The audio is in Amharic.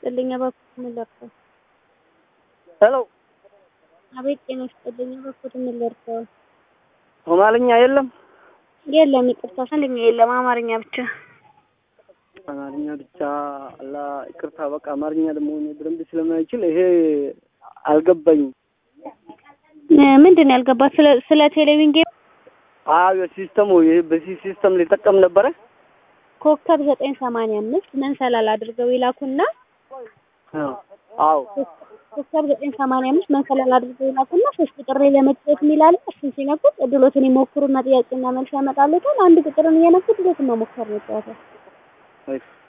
ይስጥልኝ እባክዎት ምን ልርዳዎ? ሄሎ አቤት ጤና ይስጥልኝ እባክዎት ምን ልርዳዎ? ሶማልኛ የለም? የለም ይቅርታ ሶማልኛ የለም አማርኛ ብቻ። አማርኛ ብቻ አላ ይቅርታ በቃ አማርኛ ደግሞ እኔ በደንብ ስለማይችል ይሄ አልገባኝም። ምንድን ነው ያልገባት? ስለ ስለ ቴሌቪዥን ጌም አዎ የሲስተሙ ይሄ በዚህ ሲስተም ሊጠቀም ነበረ። ኮከብ ዘጠኝ ሰማንያ አምስት መንሰላል አድርገው ይላኩና አዎ ኮከብ ዘጠኝ ሰማንያ አምስት መንሰላል አድርገው ይላኩና ሶስት ቁጥር ላይ ለመጫወት የሚላለ እሱን ሲነኩት እድሎትን ይሞክሩና ጥያቄና መልስ ያመጣሉታል። አንድ ቁጥርን እየነኩት እድሎትን መሞከር ነው ጨዋታው። እሺ